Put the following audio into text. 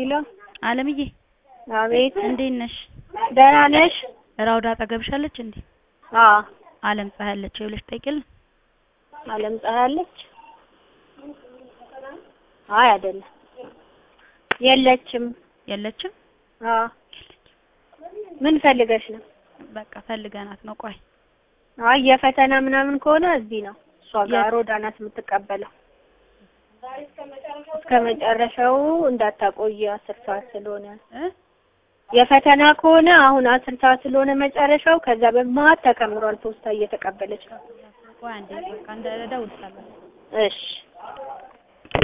ሄሎ አለምዬ አቤት እንዴት ነሽ? ደህና ነሽ? ራውዳ አጠገብሻለች እንዴ? አዎ አለም ፀሐይ አለች ብለሽ ጠይቂልን። አለም ፀሐይ አለች? አይ አይደለም የለችም። የለችም? አዎ ምን ፈልገሽ ነው? በቃ ፈልገናት ነው። ቆይ አይ የፈተና ምናምን ከሆነ እዚህ ነው እሷ ጋር የት? ሮዳ ናት የምትቀበለው። እስከ መጨረሻው እንዳታቆይ አስር ሰዓት ስለሆነ እ የፈተና ከሆነ አሁን አስር ሰዓት ስለሆነ መጨረሻው ከዛ በመሀል ተከምሯል። ፖስታ እየተቀበለች ነው። ቆይ አንዴ በቃ እንደ እደውልልሻለሁ። እሺ